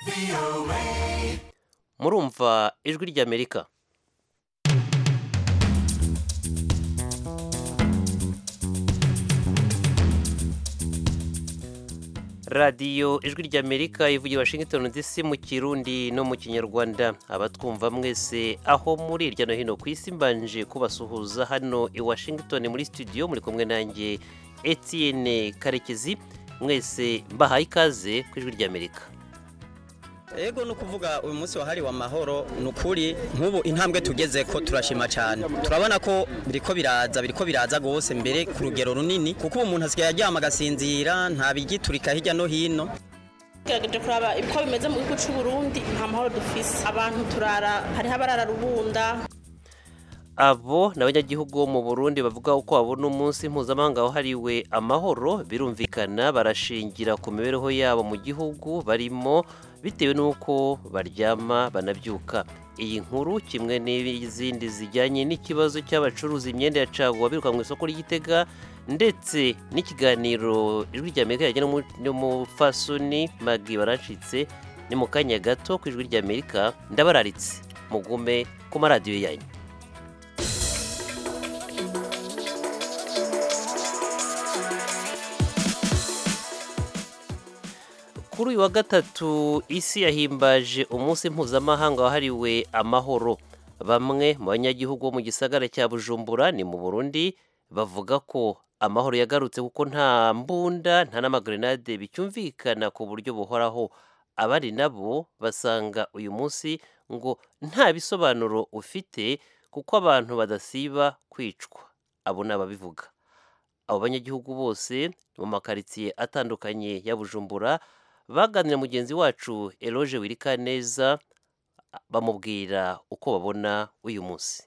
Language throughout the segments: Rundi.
murumva ijwi ry'amerika radiyo ijwi ry'amerika ivugira washington dc mu kirundi no mu kinyarwanda abatwumva mwese aho muri hirya no hino ku isi mbanje kubasuhuza hano i washington muri studio muri kumwe nanjye etienne karekezi mwese mbahaye ikaze ku ijwi ry'amerika Ego ni ukuvuga uyu munsi wahariwe amahoro ni ukuri nk'ubu intambwe tugeze ko turashima cyane turabona ko biriko biraza biriko biraza rwose mbere ku rugero runini kuko ubu umuntu asigaye aryama agasinzira nta bigiturika hirya no hino tugerageje kuraba uko bimeze mu gihugu cy'u Burundi nta mahoro dufise abantu turara hariho abarara rubunda abo ni abanyagihugu bo mu burundi bavuga uko babona umunsi mpuzamahanga wahariwe amahoro birumvikana barashingira ku mibereho yabo mu gihugu barimo bitewe n'uko baryama banabyuka iyi nkuru kimwe n'izindi zijyanye n'ikibazo cy'abacuruza imyenda ya caguwa biruka mu isoko ry'igitega ndetse n'ikiganiro ijwi ry'amerika yajyana n'umufasoni magi baracitse ni mu kanya gato ku ijwi ry'amerika ndabararitse mugume ku maradiyo yanyu kuri uyu wa gatatu isi yahimbaje umunsi mpuzamahanga wahariwe amahoro bamwe mu banyagihugu bo mu gisagara cya bujumbura ni mu burundi bavuga ko amahoro yagarutse kuko nta mbunda nta n'amagrenade bicyumvikana ku buryo buhoraho abandi nabo basanga uyu munsi ngo nta bisobanuro ufite kuko abantu badasiba kwicwa abo ni ababivuga abo banyagihugu bose mu makaritsiye atandukanye ya bujumbura baganira mugenzi wacu eroge wirikaneza bamubwira uko babona uyu munsi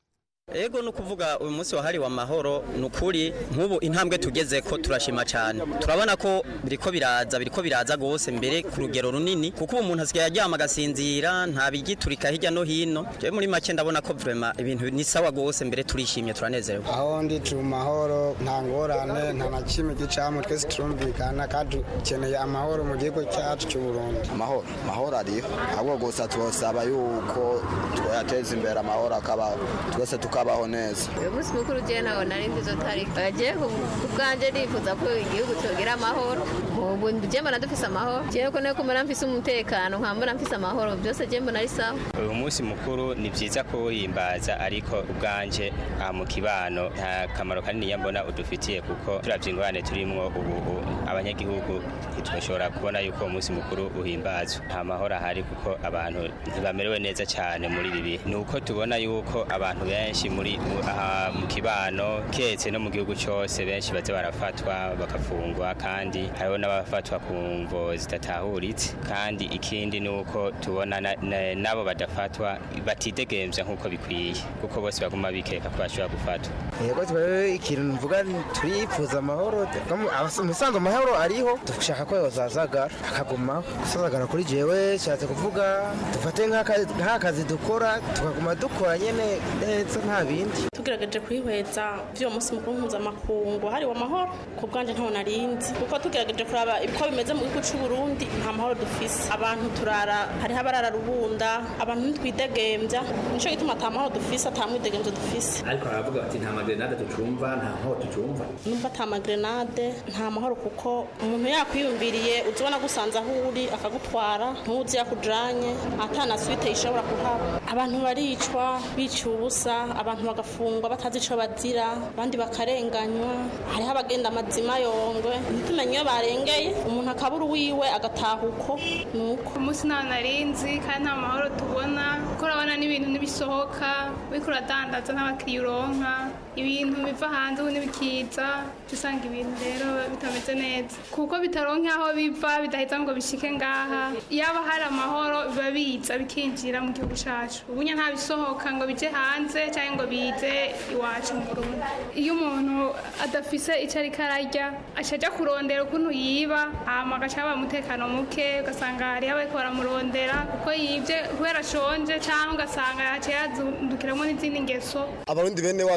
Ego ni ukuvuga uyu munsi wahariwe amahoro ni ukuri nk'ubu intambwe tugeze ko turashima cyane turabona ko biriko biraza biriko biraza rwose mbere ku rugero runini kuko ubu umuntu asigaye aryama agasinzira nta bigiturika hirya no hino jewe muri make ndabona ko vrema ibintu ni sawa rwose mbere turishimye turanezerewe aho ndi turi mu mahoro nta ngorane nta na kimwe gicamo twese turumvikana kandi dukeneye amahoro mu gihugu cyacu cy'u Burundi amahoro amahoro ariho ahubwo gusa tubasaba yuko twayateza imbere amahoro akaba twese tukabaho neza uyu munsi mukuru ugiye nawe narindi izo tariki bagiye ku bwanjye nifuza ko igihugu cyogira amahoro ubu njye mbona dufise amahoro njyewe ko nayo kumera mfise umutekano nkambona mfise amahoro byose njye mbona ari sawa uyu munsi mukuru ni byiza kuwuhimbaza ariko ubwanje aha mu kibano nta kamaro kanini mbona udufitiye kuko turavye ingorane turimwo ubu abanyagihugu ntitwashobora kubona yuko uwo munsi mukuru uhimbazwa nta mahoro ahari kuko abantu ntibamerewe neza cyane muri ibi bihe ni uko tubona yuko abantu benshi muri aha mu kibano ketse no mu gihugu cyose benshi baza barafatwa bagafungwa kandi hariho n'abafatwa ku mvo zidatahuritse kandi ikindi ni uko tubona n'abo badafatwa batidegemvya nk'uko bikwiye kuko bose baguma bikeka ko bashobora gufatwa yego twewe ikintu mvuga turifuza amahoro umusanzu amahoro ariho dushaka ko yozazagara akagumaho gusazagara kuri jewe nshatse kuvuga dufate nk'akazi dukora tukaguma dukora nyene neza nta bindi tugerageje kwihweza by'uwo munsi mukuru mpuzamakungu hariwe amahoro ku bwanjye ntawo narinzi kuko tugerageje kuraba uko bimeze mu gihugu cy'u Burundi nta mahoro dufise abantu turara hariho abarara rubunda abantu ntitwidegembya nico gituma ata mahoro dufise ata mwidegemvyo dufise ariko baravuga bati nta magrenade tucumva nta mahoro tucumva numva ata magrenade nta mahoro kuko umuntu yakwiyumviriye uzibona gusanze aho uri akagutwara ntuzi yakujanye ata na suite ishobora kuhaba abantu baricwa biciwe ubusa abantu bagafungwa batazi ico bazira abandi bakarenganywa hariho abagenda amazima yongwe ntitumenye iyo barengeye umuntu akabura uwiwe agataha uko nuko umunsi nta narinzi kandi nta mahoro tubona kuko urabona n'ibintu ntibisohoka uriko uradandaza n'abakiriya uronka ibintu biva hanze ubu ntibikiza usanga ibintu rero bitameze neza kuko bitaronke aho biva bidaheza ngo bishike ngaha yaba hari amahoro biba biza bikinjira mu gihugu cacu ubunya nta bisohoka ngo bije hanze cyangwa ngo bize iwacu mu Burundi iyo umuntu adafise icyo ariko ararya acaja kurondera ukuntu yiba hama agaca haba umutekano muke ugasanga hariho abariko baramurondera kuko yivye kubera ashonje cyangwa ugasanga yaciye yazundukiramwo n'izindi ngeso abarundi bene wacu bari mu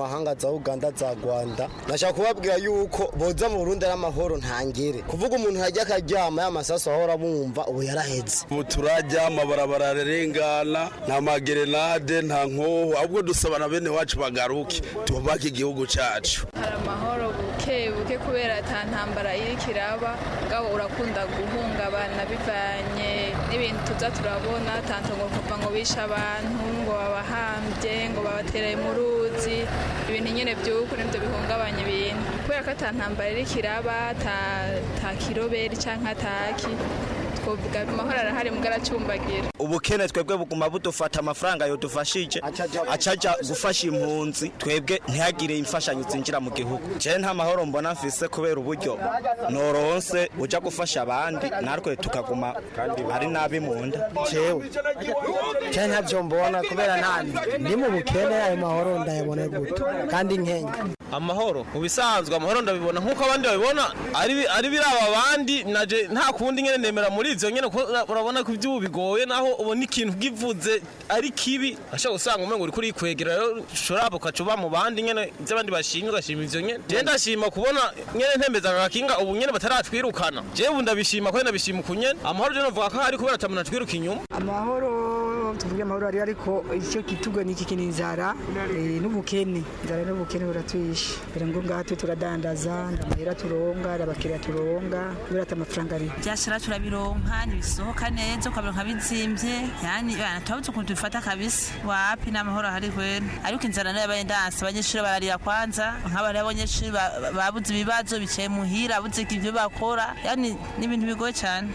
z'amahanga za uganda za rwanda nashaka kubabwira yuko boza mu burundi ari amahoro ntangere kuvuga umuntu yajya akaryama ya masasu ahora bumva ubu yaraheze ubu turajya amabarabara ararengana nta magerenade nta nkoho ahubwo dusaba na bene wacu bagaruke tubake igihugu cyacu hari amahoro buke buke kubera ata ntambara iri kiraba ngabo urakunda guhungabana bivanye n'ibintu tuza turabona tanto ngo kuva ngo bishe abantu ngo babahambye ngo babatereye mu ruzi ibintu nyine by'uko nibyo bihungabanya ibintu kubera ko ata ntambara iri kiraba ta kiroberi cyangwa ataki twovuga amahoro arahari mbwa aracumbagira ubukene twebwe buguma budufata amafaranga yodufashije acaja gufasha impunzi twebwe ntihagire imfashanyo zinjira mu gihugu je nta mahoro mbona mfise kubera uburyo noronse uja gufasha abandi natwe tukaguma ari nabi mu nda jewe je ntavyo mbona kubera nani ndi mu bukene ayo mahoro ndayabona gute kandi nkenga amahoro mu bisanzwe amahoro ndabibona nk'uko abandi babibona ari biraba abandi naje nta kundi nyene nemera muri izo nyene urabona ko ivyubu bigoye naho ubona ikintu givuze ari kibi ashaka usanga umengo uri kuri kwegera rero ushobora ukacuba mu bandi nyene ivy'abandi bashimye ugashima ivyo nyene je ndashima kubona nyene ntembeza agakinga ubu nyene bataratwirukana je ubu ndabishima ko ndabishima kunyene amahoro je novuga ko hari kubera atamuntu atwiruka inyuma amahoro tuvuge amahoro ari ariko icyo kitugwa ni iki inzara n'ubukene inzara n'ubukene buratwishe mbere ngo ngaha turadandaza ndamahera turonga abakiriya turonga kubera ati amafaranga ari byashara turabironka ntibisohoka neza ukabironka bizimbye yani tubabuze ukuntu tubifata kabisa wapi n'amahoro ahari kwera ariko inzara nayo yabaye ndanse abanyeshuri bararira kwanza nk'abari abanyeshuri babuze ibibazo bicaye muhira babuze ibyo bakora yani ni ibintu bigoye cyane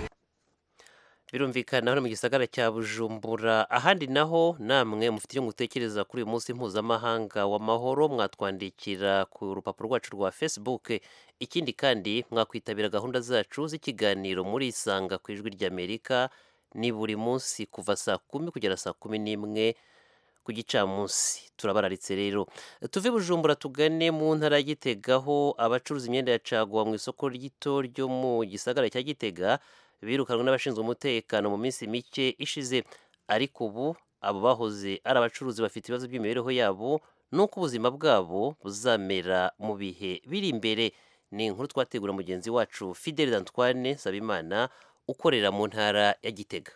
birumvikana hano mu gisagara cya bujumbura ahandi naho namwe mufite icyo mutekereza kuri uyu munsi mpuzamahanga w'amahoro mwatwandikira ku rupapuro rwacu rwa facebook ikindi kandi mwakwitabira gahunda zacu z'ikiganiro muri isanga ku ijwi ry'amerika ni buri munsi kuva saa kumi kugera saa kumi n'imwe ku gicamunsi turabararitse rero tuve bujumbura tugane mu ntara ya gitega aho abacuruza imyenda ya caguwa mu isoko rito ryo mu gisagara cya gitega birukanwe n'abashinzwe umutekano mu minsi mike ishize ariko ubu abo bahoze ari abacuruzi bafite ibibazo by'imibereho yabo n'uko ubuzima bwabo buzamera mu bihe biri imbere ni inkuru twategura mugenzi wacu fideli Antoine Sabimana ukorera mu ntara ya gitega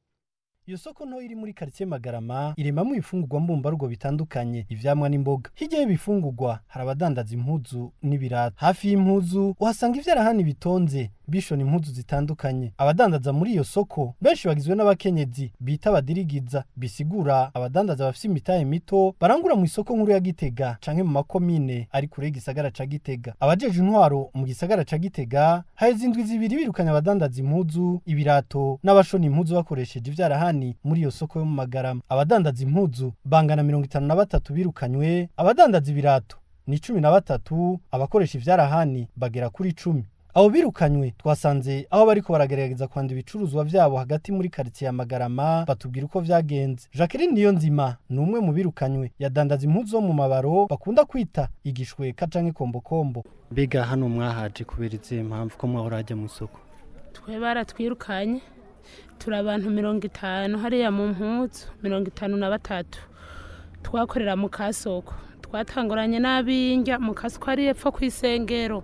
iyo soko nto iri muri karitsiye magarama iremamo ibifungurwa mbumbarugo bitandukanye ivyamwa n'imboga hirya y'ibifungurwa hari abadandaza impuzu n'ibirato hafi y'impuzu uhasanga ivyarahani bitonze bishona impuzu zitandukanye abadandaza muri iyo soko benshi bagizwe n'abakenyezi bita abadirigiza bisigura abadandaza bafite imitahe mito barangura mu isoko nkuru ya gitega canke mu makomine ari kure y'igisagara ca gitega abajeje intwaro mu gisagara ca gitega haheze indwi zibiri birukanye abadandaza impuzu ibirato n'abashona impuzu bakoresheje ivyarahani muri iyo soko yo mu magarama abadandaza impuzu bangana mirongo itanu na batatu birukanywe abadandaza ibirato ni cumi na batatu abakoresha ivyarahani bagera kuri icumi abo birukanywe twasanze aho bariko baragerageza kwanda ibicuruzwa vyabo hagati muri karitsiye ya magarama batubwira uko vyagenze jacqueline niyo nzima ni umwe mu birukanywe yadandaza impuzu zo mu mabaro bakunda kwita igishweka canke kombokombo mbega hano mwahaje kubera izihe mpamvu ko mwahora hajya mu isoko twe baratwirukanye turi abantu mirongo itanu hariya mu mpuzu mirongo itanu na batatu twakorera mu kasoko twatanguranye n'abinjya mu kasoko ari epfo ku isengero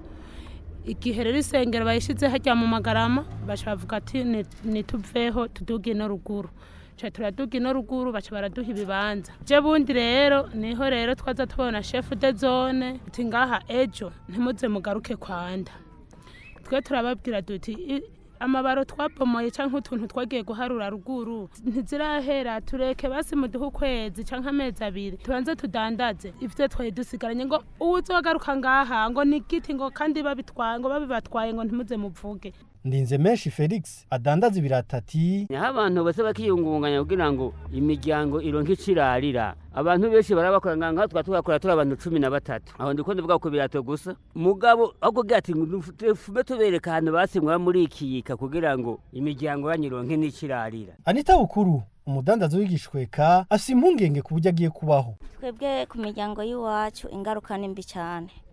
igihe rero isengero bayishyize hajya mu magarama bavuga ati nituveho tuduge ino ruguru ca turaduga ino ruguru baca baraduha ibibanza je bundi rero niho rero twaza tubona chef de zone ati ngaha ejo ntimuze mugaruke kwanda twe turababwira duti amabaro twabomoye cyangwa utuntu twagiye guharura ruguru ntizirahera tureke basi muduhe ukwezi cyangwa amezi abiri tubanze tudandaze ibyo twari dusigaranye ngo uwuzogaruka ngaha ngo ni giti ngo kandi babitwaye ngo babibatwaye ngo ntimuze muvuge ndinze menshi felix adandaza ibiratati naho abantu bose bakiyungunganya kugira ngo imiryango ironke icirarira abantu benshi barabakora ngaha twa tugakora turi abantu cumi na batatu aho ndiko ndavuga ku birato gusa mugabo aho kugira ati fume tubereka ahantu basinywa muri ikiyika kugira ngo imiryango yanyu ironke n'icirarira anita bukuru umudandazo w'igishweka afite impungenge ku buryo agiye kubaho twebwe ku miryango y'iwacu ingaruka ni mbi cyane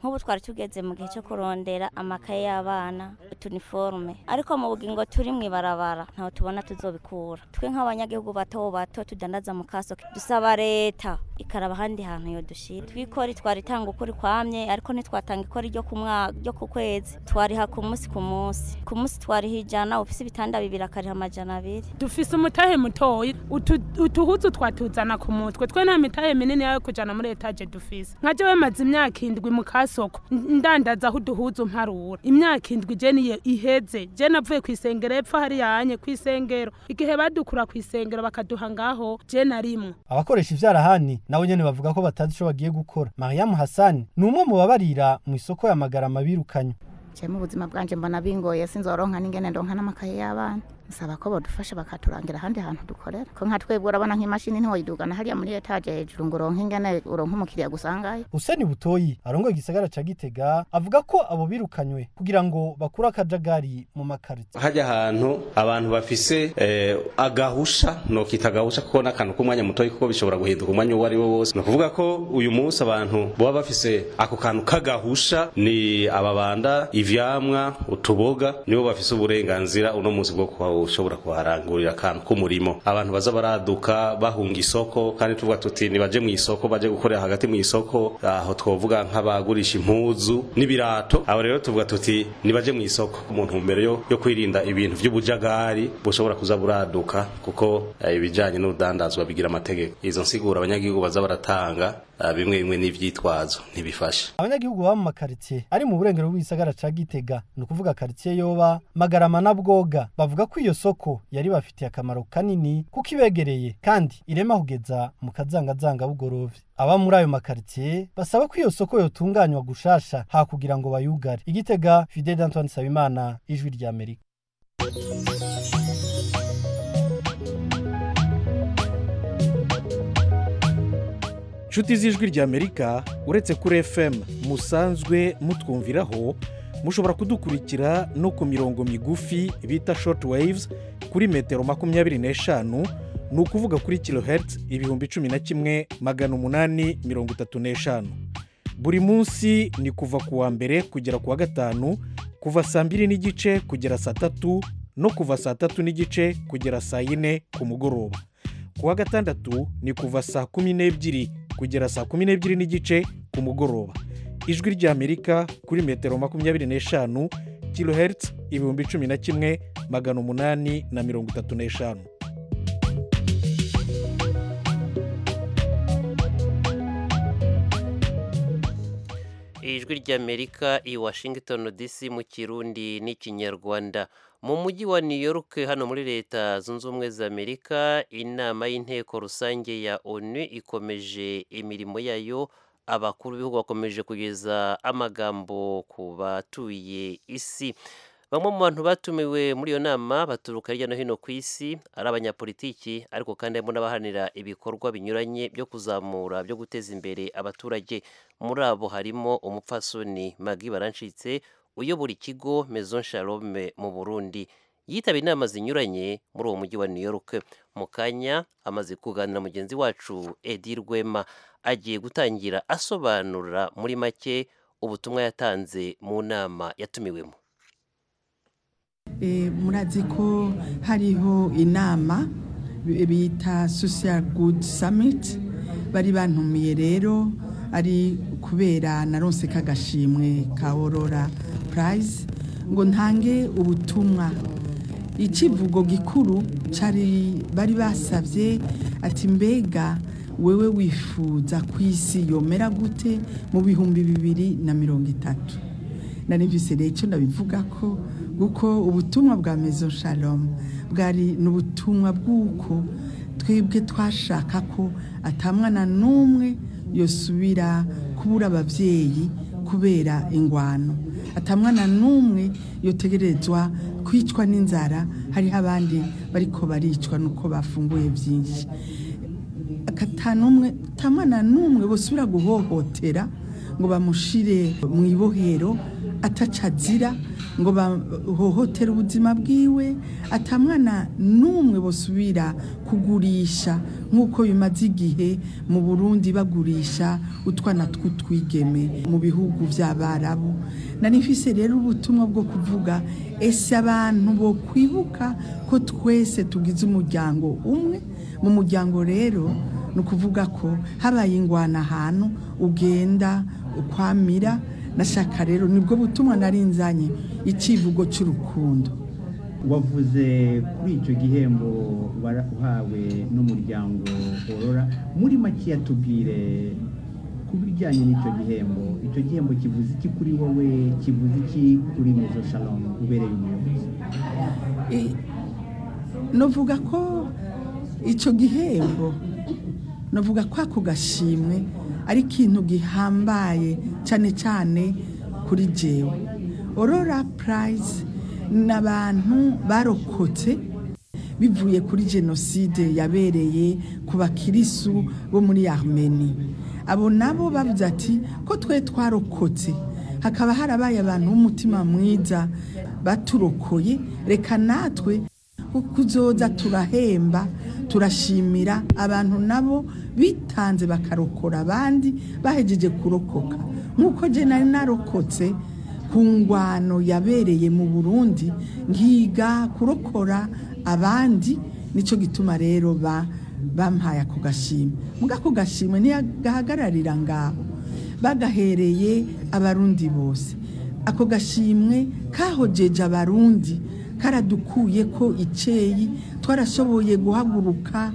nk'ubu twari tugeze mu gihe cyo kurondera amakaye y'abana utuniforme ariko mu bugingo turi mu ibarabara ntaho tubona tuzobikura twe nk'abanyagihugu bato bato tudandaza mu kaso dusaba leta ikaraba ahandi hantu yo dushira twikori twaritanga ukuri kwamye ariko ntitwatanga ikori ryo ku mwaka ryo ku kwezi twariha ku munsi ku munsi ku munsi twariha ijana ufise ibitanda bibiri akariha amajana abiri dufise umutahe mutoyi utu- utuhuzu twatuzana ku mutwe twe nta mitahe minini yayo kujana muri etaje dufise nka jewe maze imyaka indwi mu kasoko n- ndandaza aho uduhuzu mparura imyaka indwi je niyo iheze je navuye ku isengero epfo hariya hanye ku isengero igihe badukura ku isengero bakaduha ngaho je narimwo abakoresha ivyarahani nabo nyene bavuga ko batazi ico bagiye gukora mariyamu hasani ni umwe mu babarira mu isoko ya magarama birukanywe je mu buzima bwanje mbona bingoye sinzoronka n'ingene ndonka n'amakaye y'abana nsaba ko bodufasha bakaturangira ahandi hantu dukorera ko nka twebwe urabona nk'imashini ntiwoyidugana hariya muri etaje hejuru ngo uronke ingene uronke umukiriya gusangayo Huseni Butoyi arongoye igisagara ca Gitega avuga ko abo birukanywe kugira ngo bakure akajagari mu makarita hajya ahantu abantu bafise eh, agahusha nokita agahusha kuko n'akantu k'umwanya mutoya kuko bishobora guhinduka umwanya uwo ari wo wose ni ukuvuga ko uyu munsi abantu baba bafise ako kantu k'agahusha ni ababanda ivyamwa utuboga nibo bafise uburenganzira uno munsi bwo kuba ushobora kuharangurira akantu k'umurimo abantu baza baraduka bahunga isoko kandi tuvuga tuti nibaje mu isoko baje gukorera hagati mu isoko aho twovuga nk'abagurisha impuzu n'ibirato abo rero tuvuga tuti nibaje mu isoko umuntu mbere yo, yo kwirinda ibintu by'ubujagari bushobora kuza buraduka kuko eh, ibijanye n'urudandazwa bigira amategeko izo nsiguro abanyagihugu baza baratanga ah, bimwe bimwe n'ivyitwazo ntibifasha abanyagihugu baba mu makaritsiye ari mu burengero bw'igisagara ca Gitega ni ukuvuga karitsiye yoba Magarama na Bwoga bavuga ko iyo soko yari bafitiye akamaro kanini kuko ibegereye kandi irema kugeza mu kazangazanga bugorovye aba muri ayo makaritsiye basaba ko iyo soko yotunganywa gushasha ha kugira ngo bayugare igitega Fidel Antoine Sabimana ijwi rya Amerika nshuti z'ijwi ry'amerika uretse kuri fm musanzwe mutwumviraho mushobora kudukurikira no ku mirongo migufi bita short waves kuri metero makumyabiri n'eshanu ni ukuvuga kuri kilohertz ibihumbi cumi na kimwe magana umunani mirongo itatu n'eshanu buri munsi ni kuva ku wa mbere kugera ku wa gatanu kuva saa mbiri n'igice kugera saa tatu no kuva saa tatu n'igice kugera saa yine ku mugoroba ku wa gatandatu ni kuva saa kumi n'ebyiri kugera saa kumi n'ebyiri n'igice ku mugoroba ijwi ry'amerika kuri metero makumyabiri n'eshanu kilohertz ibihumbi cumi na kimwe magana umunani na mirongo itatu n'eshanu ijwi ry'amerika i washington dc mu kirundi n'ikinyarwanda mu mujyi wa new york hano muri leta zunze ubumwe za amerika inama y'inteko rusange ya onu ikomeje imirimo yayo abakuru b'ibihugu bakomeje kugeza amagambo ku batuye isi bamwe mu bantu batumiwe muri iyo nama baturuka hirya no hino ku isi ari abanyapolitiki ariko kandi harimo n'abaharanira ibikorwa binyuranye byo kuzamura byo guteza imbere abaturage muri abo harimo umupfasoni magi barancitse uyobora ikigo Maison Shalome mu Burundi yitaba inama zinyuranye muri uwo mujyi wa New York mu kanya amaze kuganira mugenzi wacu Edi Rwema agiye gutangira asobanura muri make ubutumwa yatanze mu nama yatumiwemo Eh, murazi ko hariho inama bi- bita social good summit bari bantumiye rero ari kubera naronse kagashimwe ka aurora prize ngo ntange ubutumwa icivugo gikuru cari bari basavye ati mbega wewe wifuza ku isi yomera gute mu bihumbi bibiri na mirongo itatu nari mvise rero icyo ndabivuga ko kuko ubutumwa bwa mezo shalom bwari ni ubutumwa bw'uko twebwe twashaka ko atamwana n'umwe yosubira kubura ababyeyi kubera ingwano atamwana n'umwe yotegerezwa kwicwa n'inzara hariho abandi bariko baricwa nuko bafunguye byinshi akatanumwe tamwana n'umwe bosubira guhohotera ngo bamushire mu ibohero ataca azira ngo bahohotere ubuzima bwiwe atamwana n'umwe bosubira kugurisha nk'uko bimaze igihe mu burundi bagurisha utwana tw'utwigeme mu bihugu by'abarabu nari mfise rero ubutumwa bwo kuvuga ese abantu bo kwibuka ko twese tugize umuryango umwe mu muryango rero ni ukuvuga ko habaye ingwana ahantu ugenda ukwamira nashaka rero nibwo butumwa nari nzanye icivugo cy'urukundo wavuze kuri icyo gihembo uhawe n'umuryango worora muri make yatubwire ku bijyanye n'icyo gihembo icyo gihembo kivuze iki kuri wowe kivuze iki kuri mezo shalom ubereye umuyobozi navuga ko icyo gihembo navuga ko ako gashimwe ari ikintu gihambaye cyane cyane kuri jewe orora purayizi ni abantu barokotse bivuye kuri jenoside yabereye ku bakirisu bo muri armeni abo nabo bavuze ati ko twe twarokotse hakaba harabaye abantu b'umutima mwiza baturokoye reka natwe kuzoza turahemba turashimira abantu nabo bitanze bakarokora abandi bahejeje kurokoka nk'uko je nari narokotse ku ngwano yabereye mu burundi nkiga kurokora abandi nicyo gituma rero bampaye ako gashimwe muga ako gashimwe ntiyagahagararira ngaho bagahereye abarundi bose ako gashimwe kahojeje abarundi karadukuye ko icyeyi twarashoboye guhaguruka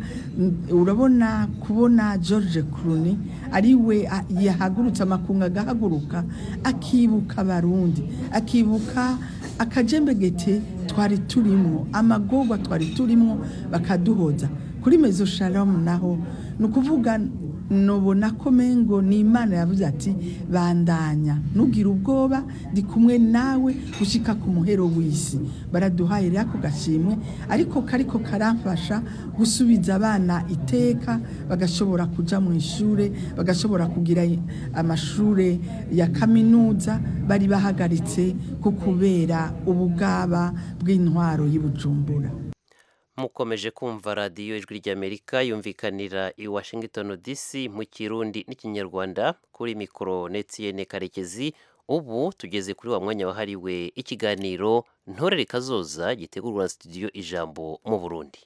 urabona kubona george Clooney ari we yahagurutse amakunga agahaguruka akibuka abarundi akibuka akajembegete twari turimo amagorwa twari turimo bakaduhoza kuri mezo sharamu naho ni ukuvuga nubona ko mengo ni imana yavuze ati bandanya ntugire ubwoba ndi kumwe nawe gushyika ku muhero w'isi baraduhaye rero ako gashimwe ariko kariko karamfasha gusubiza abana iteka bagashobora kujya mu ishuri bagashobora kugira amashuri ya kaminuza bari bahagaritse ku kubera ubugaba bw'intwaro y'ubujumbura mukomeje kumva radiyo ijwi ry'amerika yumvikanira i washington dc mu kirundi n'ikinyarwanda kuri mikoro netiyene karekezi ubu tugeze kuri wa mwanya wahariwe ikiganiro ntorere kazoza gitegurwa na studio ijambo mu burundi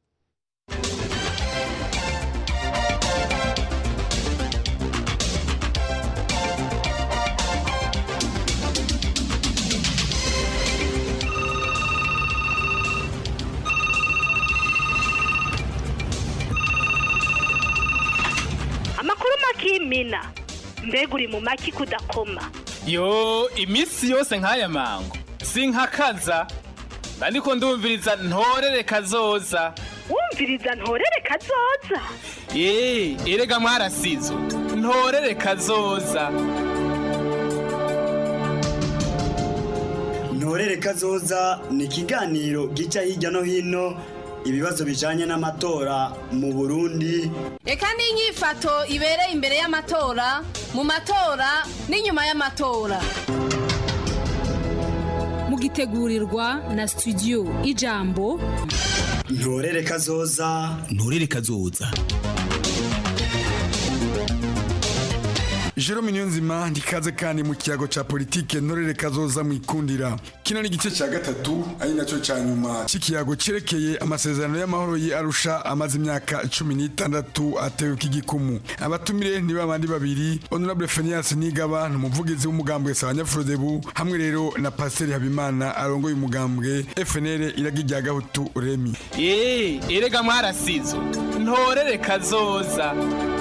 amakuru makimina mbega uri mu maki kudakoma yo iminsi yose nk'aya mango sinkakaza ariko ndumviriza ntorere kazoza wumviriza ntorere kazoza eee erega mwarasizo ntorere kazoza ntorere kazoza ni ikiganiro gica hirya no hino ibibazo bijanye n'amatora mu Burundi Eka n'inyifato ibereye imbere y'amatora mu matora n'inyuma y'amatora mugitegurirwa na studio ijambo ntorere kazoza ntorere kazoza Jerome Niyonzima ndikaze kandi mu kiyago ca politike ntorere kazoza mwikundira kino ni igice cya gatatu ari nacyo cya nyuma cy'ikiyago cyerekeye amasezerano y'amahoro ye arusha amaze imyaka cumi n'itandatu atewe k'igikumu abatumire ni babandi babiri honorable Phineas Nigaba ni umuvugizi w'umugambwe Sabanyafurodebu hamwe rero na Pasiteri Habimana arongoye umugambwe FNL iragi rya Gahutu Remi eee erega mwarasizo ntorere kazoza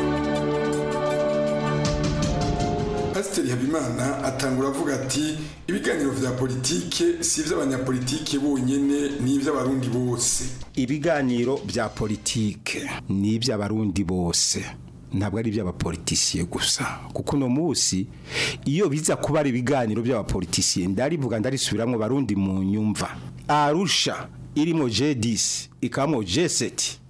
Pasiteri Habimana atangura avuga ati ibiganiro vya politike si ivy'abanyapolitike bonyene ni ivy'abarundi bose ibiganiro bya politike ni iby'abarundi bose ntabwo ari iby'abapolitisiye gusa kuko uno munsi iyo biza kuba ari ibiganiro by'abapolitisiye ndarivuga ndarisubiramo barundi mu nyumva arusha irimo J10 ikamo J7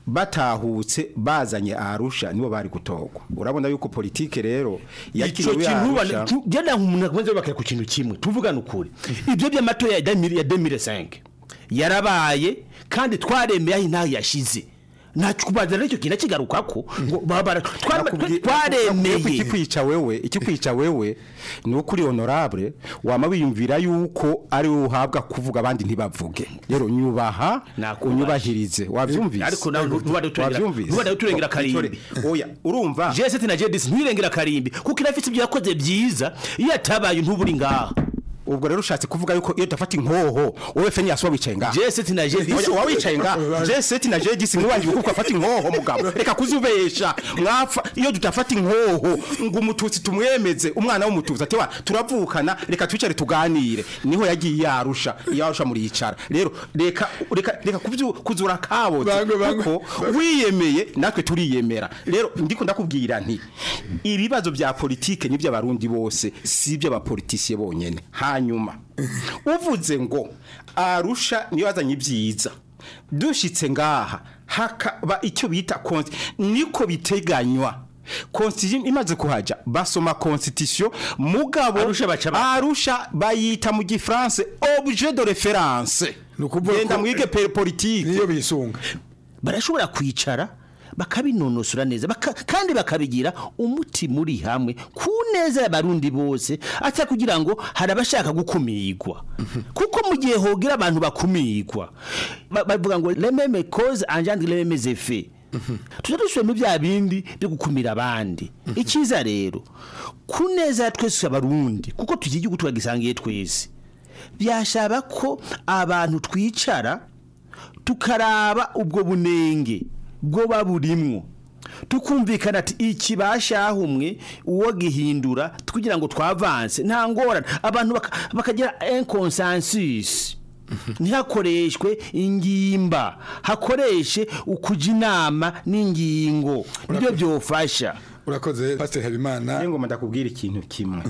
batahutse bazanye arusha nibo bari gutogwa urabona yuko politike rero ico kintu ubona genda umuntu akomeze bakaya ku kintu kimwe tuvugana ukuri ibyo by'amatora ya 2000 ya 2005 yarabaye kandi twaremeye aho intaho yashize ntacyo kubanza n'icyo kintu kigarukako ngo babara twaremeye ikikwica wewe ikikwica wewe ni uko uri honorable wama wiyumvira yuko ari wowe uhabwa kuvuga abandi ntibavuge rero nyubaha unyubahirize wavyumvise ariko nawe ntubade uturengera Wavyumvise? ntubade uturengera karimbi oya urumva J7 na J10 ntirengera karimbi kuko irafite ibyo yakoze byiza iyo atabaye ntuburi ngaha ubwo rero ushatse kuvuga yuko iyo dafata inkoho wowe feni yasuba wicaye ngaha J7 na J10 Oya, wicaye ngaha J7 na J10 mwiwangiye kuko afata inkoho mugabo reka kuzubesha mwapfa iyo tutafata inkoho ngo umututsi tumwemeze umwana w'umututsi ati wa turavukana reka twicare tuganire niho yagiye yarusha yarusha muri yicara rero reka reka reka kubyu kuzura kaboze kuko wiyemeye natwe turiyemera rero ndiko ndakubwira nti ibibazo bya politike nibyo abarundi bose si ibyo abapolitisiye bonyene hanyuma uvuze ngo arusha niyo yazanye ibyiza dushitse ngaha hakaba icyo bita konti niko biteganywa constitution imaze kuhaja basoma constitution mugabo arusha bayita mu gifaransa objet de référence genda mwige pe- politique niyo bisunga barashobora kwicara bakabinonosora neza baka, kandi bakabigira umuti muri hamwe ku neza y'abarundi bose ata kugira ngo hari abashaka gukumirwa kuko mu gihe hogira abantu bakumirwa ba- bavuga ngo lememe cause engendre lememe effet tuza dusubiramo bya bindi byo gukumira abandi icyiza rero ku neza ya twese abarundi kuko tugira igihugu turagisangiye twese byashaba ko abantu twicara tukaraba ubwo bunenge bwo burimwo tukumvikana ati iki bashahumwe uwo gihindura kugira ngo twavanse nta ngorane abantu baka- bakagira un consensus ntihakoreshwe ingimba hakoreshe ukuja inama n'ingingo nibyo byofasha urakoze pastor habimana ngo ndakubwira ikintu kimwe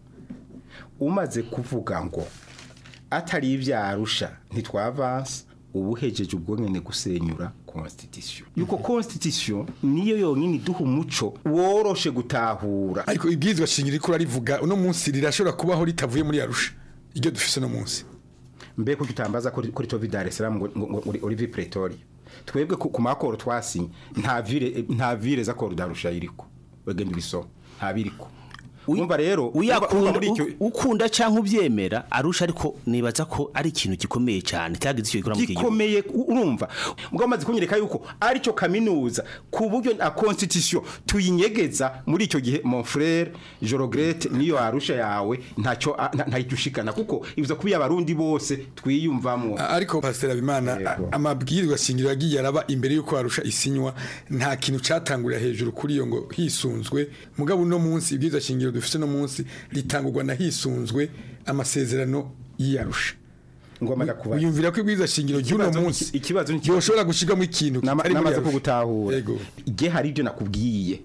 umaze kuvuga ngo atari ibyarusha ntitwavanse ubuhejeje ubwo nyene gusenyura constitution yuko constitution niyo yonyine iduha umuco woroshe gutahura ariko ibwirizwa shingiro riko rarivuga uno munsi rirashobora kubaho ritavuye muri arusha iryo dufise no munsi mbe kuki utambaza kuri kuri tovi Dar es Salaam ngo ngo- ngo uri- uri vi Pretoria twebwe ku ku makoro twasinye nta vire nta vire za koro darusha iriko wegenda ubisoma nta biriko umva rero uyakunda muri icyo u- ukunda cyangwa ubyemera arusha ariko nibaza ko ari ikintu gikomeye cyane cyagize icyo gikora mu gihugu gikomeye u- urumva mugabo maze kunyereka yuko ari cyo kaminuza ku buryo na constitution tuyinyegeza muri icyo gihe mon frère Jorogrete niyo arusha yawe ntacyo a- nta- ntahita ushikana kuko ivuza kuba abarundi bose twiyumvamwo ariko pastor habimana amabwirizwa shingiro yagiye araba imbere yuko arusha isinywa nta kintu catangurira hejuru kuri iyo ngo hisunzwe mugabo uno munsi ibwirizwa shingiro dufise no munsi ritangurwa na hisunzwe amasezerano y'iyarusha ngoma ndakubaza uyumvira ko ibwirizwa shingiro ry'uno Ikibazo ni- munsi ikibazo ni yoshobora gushigamo ikintu kitari muri namaze Arusha. kugutahura igihe hari ibyo nakubwiye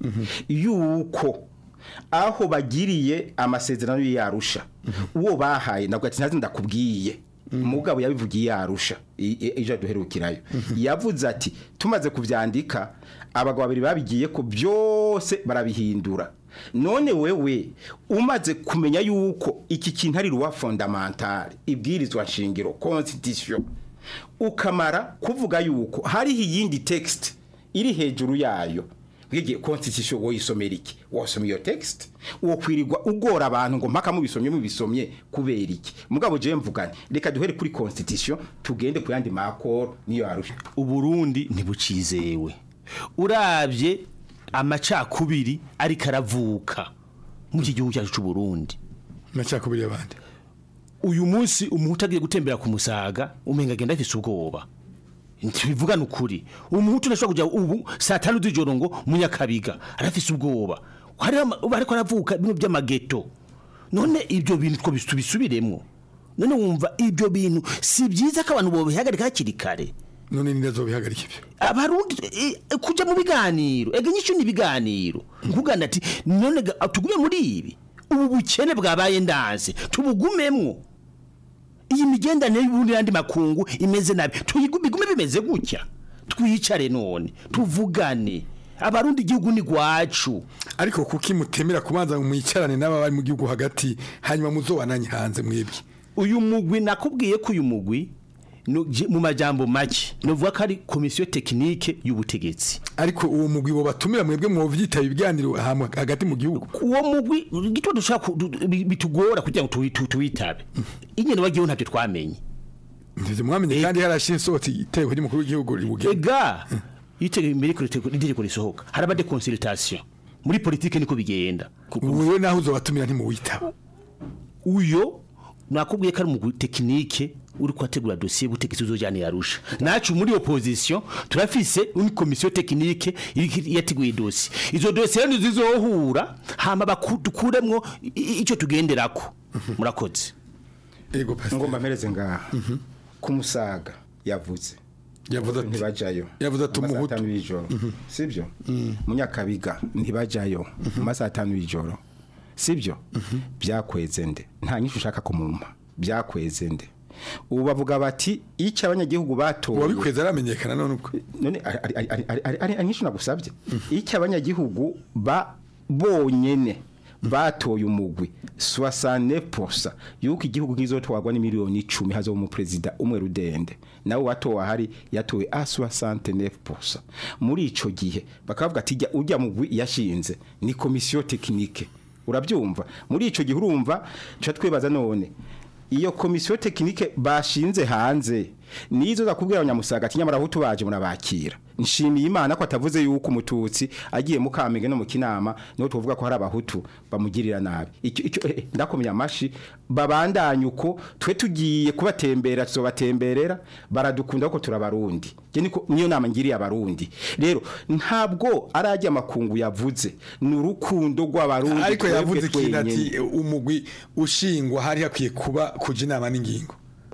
yuko aho bagiriye amasezerano y'arusha uwo bahaye nabwo ati ntazi ndakubwiye mugabo yabivugiye yarusha ejo duherukirayo yavuze ati tumaze kubyandika abagabo babiri babigiye ko byose barabihindura none wewe umaze kumenya yuko iki kintu ari ruwa fondamentale ibwirizwa nshingiro constitution ukamara kuvuga yuko hariho iyindi text iri hejuru yayo bwigiye constitution woyisomera iki wasoma iyo text uwo kwirirwa ugora abantu ngo mpaka mubisomye mubisomye kubera iki mugabo je mvugane reka duhere kuri constitution tugende ku yandi makoro niyo arusha uburundi ntibucizewe urabye amacakubiri ariko aravuka mu iki gihugu cyacu cy'u Burundi amacakubiri y'abandi uyu munsi umuhutu agiye gutembera ku musaga umenga agenda afise ubwoba ntibivugana ukuri umuhutu ntashobora kujya ubu saa tanu z'ijoro ngo munyakabiga arafise ubwoba hariho ama- ubu ariko aravuka bimwe by'amageto none ibyo bintu two tubisubiremo none wumva ibyo bintu si byiza ko abantu bobihagarika hakiri kare none ni nazo bihagarika ibyo abarundi eh, eh, kuja mu biganiro ega nyinshi ni ibiganiro nkugana ati none ga- tugume muri ibi ubu bukene bwabaye ndanze tubugumemwo iyi migendanire y'ubundi n'andi makungu imeze nabi tuyigume bigume bimeze gutya twicare none tuvugane abarundi igihugu ni gwacu ariko kuki mutemera kubanza mwicarane n'aba bari mu gihugu hagati hanyuma muzobananye hanze mwebwe uyu mugwi nakubwiye ko uyu mugwi no- je- mu majambo make novuga ko ari komisiyo tekinike y'ubutegetsi ariko uwo mugwi bo batumira mwebwe mwovyitaba ibiganiro hamwe hagati mu gihugu uwo mugwi gito dushaka ku- du- bi- bitugora kugira ngo tuwi- tu- tuwitabe ingene wagiyeho ntavyo twamenye ndivyo mwamenye kandi harashira isohotse iteko ry'umukuru w'igihugu ribugena ega itegeko imbere ko itegeko risohoka haraba de consultation muri politike niko bigenda wewe naho uzobatumira ntimuwitaba uyo nakubwiye ko ari umugwi tekinike uri kwategura dosiye y'ubutegetsi uzojyana yarusha nacu muri opposition turafise une komisiyo tekinike iri- yateguye dosiye izo dosiye rero zizohura hama bakuremwo icyo tugenderako murakoze ego ngomba mpereze ngaha kumusaga yavuze yavuze ntibajayo yavuze ati Mu masaha umuhutu. atanu y'ijoro sibyo munyakabiga ntibajayo mu masaha atanu y'ijoro sibyo byakweze nde nta nyinshi ushaka kumumpa byakweze nde ubu bavuga bati icyo abanyagihugu batoye uwabikweze aramenyekana none uko none ari- ari- ari- ari- ari- ari- ari ari nyinshi nagusabye icyo abanyagihugu ba bonyene batoye umugwi 69% yuko igihugu kizotwagwa ni miliyoni 10 hazo mu president umwe rudende nawe watowe ahari yatowe a 69% muri ico gihe bakavuga ati "Ijya- ujya mugwi yashinze ni komisiyo tekinike urabyumva muri ico gihe urumva cha twibaza none iyo komisiyo tekinike bashinze hanze nizo zakubwira abanyamusaga ati nyamara ahutu baje murabakira nshimiye imana ko atavuze yuko umututsi agiye mu kamenge no mu kinama niho tuvuga ko hari abahutu bamugirira nabi icyo icyo eh, eh, ndakomeye amashi babandanye uko twe tugiye kubatembera tuzobatemberera baradukunda kuko turabarundi je niko niyo nama ngiriye abarundi rero ntabwo arajya amakungu yavuze ni urukundo rw'abarundi ariko twebwe yavuze ikintu ati twenyene. umugwi ushingwa hari hakwiye kuba kuja inama n'ingingo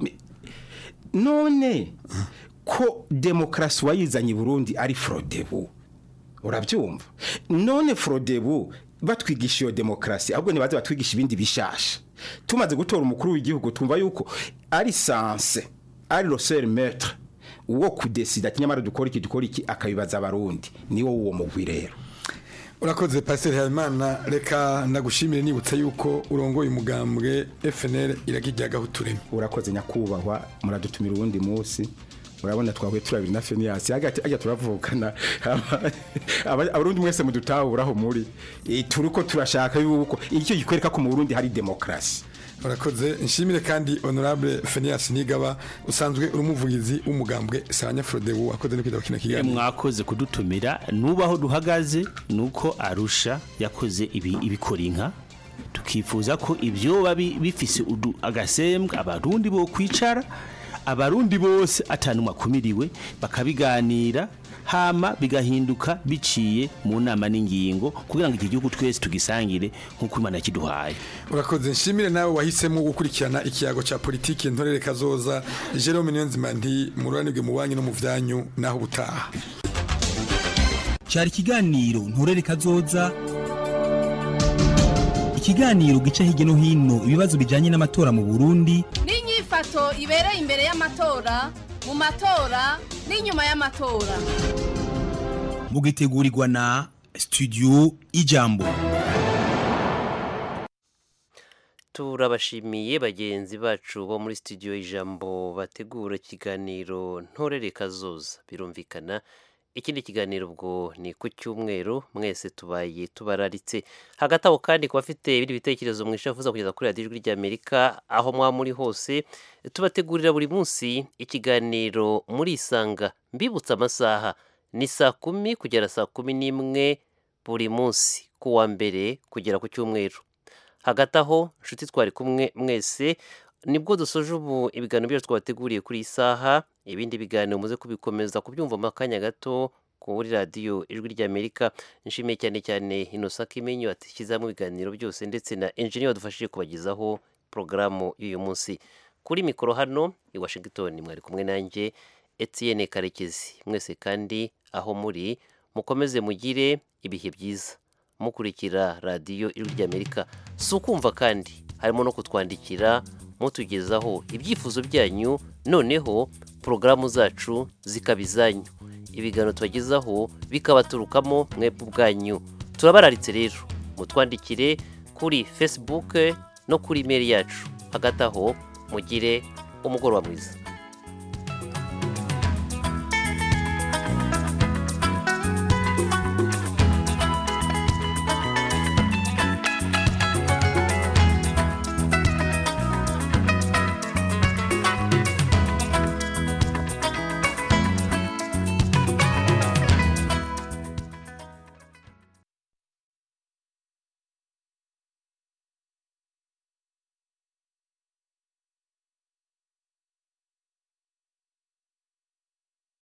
none ko demokarasi wayizanye i burundi ari forodebu urabyumva none forodebu batwigisha iyo demokarasi ahubwo ntibaze batwigisha ibindi bishasha tumaze gutora umukuru w'igihugu tumva yuko ari sanse ari roseri metre uwo kudesida ati nyamara dukora iki dukora iki akabibaza abarundi niwo uwo mugwi rero urakoze pasiteri habimana reka ndagushimire nibutsa yuko urongoye umugambwe fnl iragijyaga utureme urakoze nyakubahwa muradutumira uwundi munsi urabona twahuye turabiri na feniyasi hagati ajya turavukana Aba- aba- abarundi mwese mudutahuraho muri Eh, turiko turashaka yuko icyo gikwereka ko mu burundi hari demokarasi urakoze nshimire kandi honorable feniyasi nigaba usanzwe uri umuvugizi w'umugambwe sabanya frodebu wakoze no kwita kino Eh, kiganiro mwakoze kudutumira nubaho duhagaze nuko arusha yakoze ibi ibikora inka tukifuza ko ibyo babi bifise udu- agasembwa abarundi bo kwicara abarundi bose atanumwe akumiriwe bakabiganira hama bigahinduka biciye mu nama n'ingingo kugira ngo iki gihugu twese tugisangire nk'uko imana yakiduhaye urakoze nshimire nawe wahisemo gukurikirana ikiyago cya politiki ntorere kazoza jerome niyonzima nti mururanirwe mu banki no mu byanyu naho ubutaha cyari ikiganiro nturere kazoza ikiganiro gica hirya no hino ibibazo bijyanye n'amatora mu burundi n'inyifato ibereye imbere y'amatora mu matora n'inyuma y'amatora mugitegurirwa na studio ijambo turabashimiye bagenzi bacu bo muri studio ijambo bategura ikiganiro ntorere kazoza birumvikana ikindi kiganiro ubwo ni ku cyumweru mwese tubaye tubararitse hagati aho kandi ku bafite ibindi bitekerezo mwishafuza kugeza kuri radiyo ijwi ry'amerika aho mwaba muri hose tubategurira buri munsi ikiganiro muri isanga mbibutsa amasaha ni saa kumi kugera saa kumi n'imwe buri munsi ku wa mbere kugera ku cyumweru hagati aho inshuti twari kumwe mwese nibwo dusoje ubu ibiganiro byacu twabateguriye kuri iyi saha ibindi biganiro muze kubikomeza kubyumva mu kanya gato kuri radiyo ijwi ry'amerika nshimiye cyane cyane inosa kimenyo atishyizamo ibiganiro byose ndetse na enjiniya wadufashije kubagezaho porogaramu y'uyu munsi kuri mikoro hano i washington mwari kumwe nanjye etienne karekezi mwese kandi aho muri mukomeze mugire ibihe byiza mukurikira radiyo ijwi ry'amerika si ukumva kandi harimo no kutwandikira mutugezaho ibyifuzo byanyu noneho porogaramu zacu zikaba izanyu ibiganiro tubagezaho bikabaturukamo mwebwe ubwanyu turabararitse rero mutwandikire kuri facebook no kuri imeri yacu hagati aho mugire umugoroba mwiza